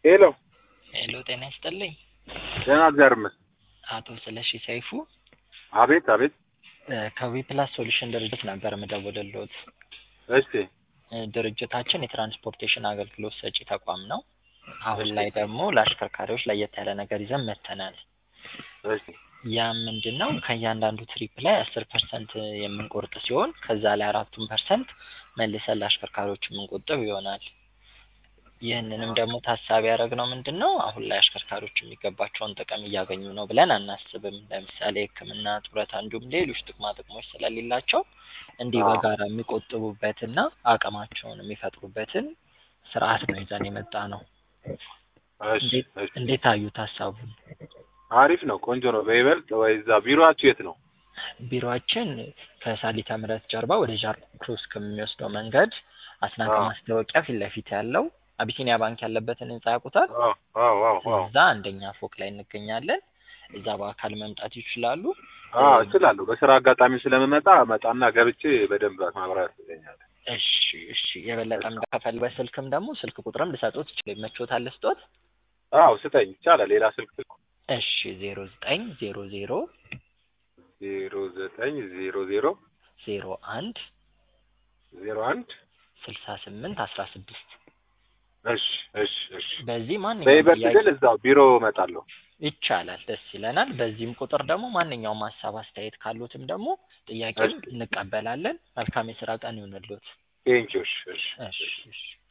ሄሎ ሄሎ ጤና ይስጥልኝ። ደህና እግዚአብሔር ይመስገን። አቶ ስለሺ ሰይፉ አቤት አቤት። ከዊ ፕላስ ሶሉሽን ድርጅት ነበር የምደውልልዎት። እሺ እ ድርጅታችን የትራንስፖርቴሽን አገልግሎት ሰጪ ተቋም ነው። አሁን እሺ። ላይ ደግሞ ለአሽከርካሪዎች ለየት ያለ ነገር ይዘን መጥተናል። እሺ ያም ምንድን ነው ከእያንዳንዱ ትሪፕ ላይ አስር ፐርሰንት የምንቆርጥ ሲሆን ከዛ ላይ አራቱን ፐርሰንት መልሰን ለአሽከርካሪዎች የምንቆጥብ ይሆናል። ይህንንም ደግሞ ታሳቢ ያደረግነው ምንድን ነው አሁን ላይ አሽከርካሪዎች የሚገባቸውን ጥቅም እያገኙ ነው ብለን አናስብም። ለምሳሌ ሕክምና፣ ጡረታ እንዲሁም ሌሎች ጥቅማ ጥቅሞች ስለሌላቸው እንዲህ አዎ። በጋራ የሚቆጥቡበትና አቅማቸውን የሚፈጥሩበትን ስርዓት ነው ይዘን የመጣ ነው። እሺ እንዴት እሺ። እንዴት አዩት ሀሳቡን? አሪፍ ነው፣ ቆንጆ ነው። በይበልጥ ወይ እዛ ቢሮአችሁ የት ነው? ቢሮአችን ከሳሊተ ምሕረት ጀርባ ወደ ጃር ክሮስ ከሚወስደው መንገድ አስናቀ አዎ። ማስታወቂያ ፊት ለፊት ያለው አቢሲኒያ ባንክ ያለበትን ህንጻ ያውቁታል? አዎ አዎ አዎ አዎ እዛ አንደኛ ፎቅ ላይ እንገኛለን። እዛ በአካል መምጣት ይችላሉ። አዎ እችላለሁ። በስራ አጋጣሚ ስለምመጣ መጣና ገብቼ በደንብ ማብራራት ይገኛል። እሺ እሺ። የበለጠም ከፈል በስልክም ደግሞ ስልክ ቁጥርም ልሰጦት ይችላል። ይመችዎታል ልስጦት? አዎ ስጠኝ፣ ይቻላል። ሌላ ስልክ እሺ ዜሮ ዘጠኝ ዜሮ ዜሮ ዜሮ ዘጠኝ ዜሮ ዜሮ ዜሮ አንድ ዜሮ አንድ ስልሳ ስምንት አስራ ስድስት እሺ እሺ እሺ። በዚህ ማንኛውም በይበልጥ ጥያቄ ግን እዛው ቢሮ እመጣለሁ። ይቻላል። ደስ ይለናል። በዚህም ቁጥር ደግሞ ማንኛውም ሀሳብ አስተያየት ካሉትም ደግሞ ጥያቄም እሺ። እንቀበላለን። መልካም የስራ ቀን ይሁንልዎት። ቴንኪው። እሺ እሺ እሺ እሺ።